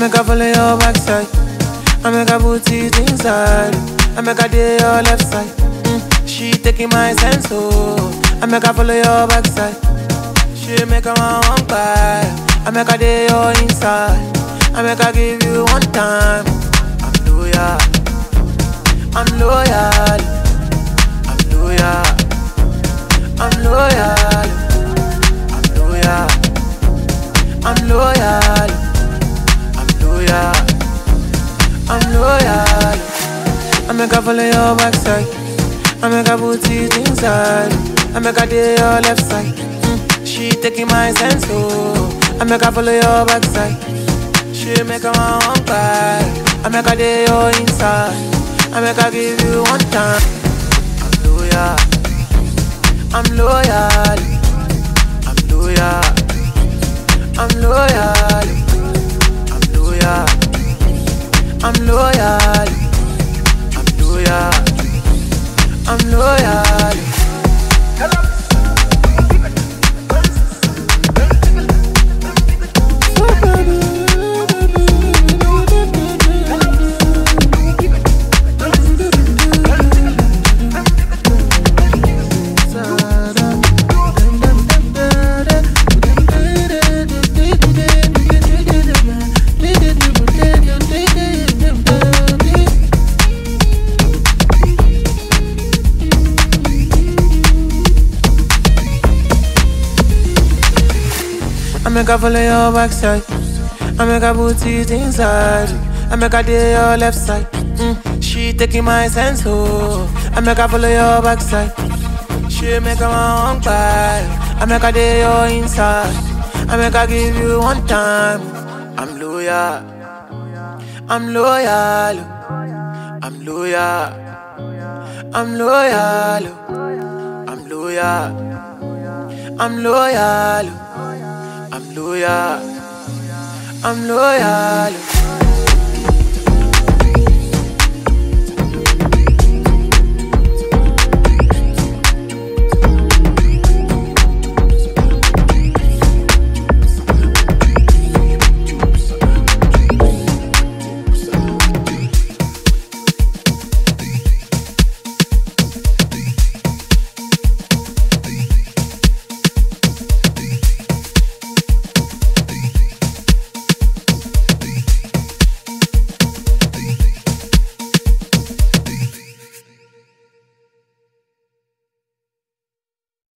make her follow your backside. I make her put it inside. I make her day your left side. Mm, she taking my sense, oh. I make her follow your backside. She make her want one buy. I make her day your inside. I make her give you one time. I'm loyal. I'm loyal. I'm loyal. I'm loyal. I'm loyal. I'm loyal. I'm loyal. I'm loyal. I make her follow your backside. I make her put it inside. I make her day your left side. Mm, she taking my sense, oh. I make her follow your backside. She make her want one buy. I make her day your inside. I make her give you one time. I'm loyal. I'm loyal. I'm loyal. I'm loyal. I'm loyal. I'm loyal. I'm loyal. I'm loyal. I make her follow your backside. I make her put it inside. I make her day your left side. Mm, she taking my sense, oh. I make her follow your backside. She make her want one buy. I make her day your inside. I make her give you one time. I'm loyal. I'm loyal. I'm loyal. I'm loyal. I'm loyal. I'm loyal. I'm loyal. I'm loyal.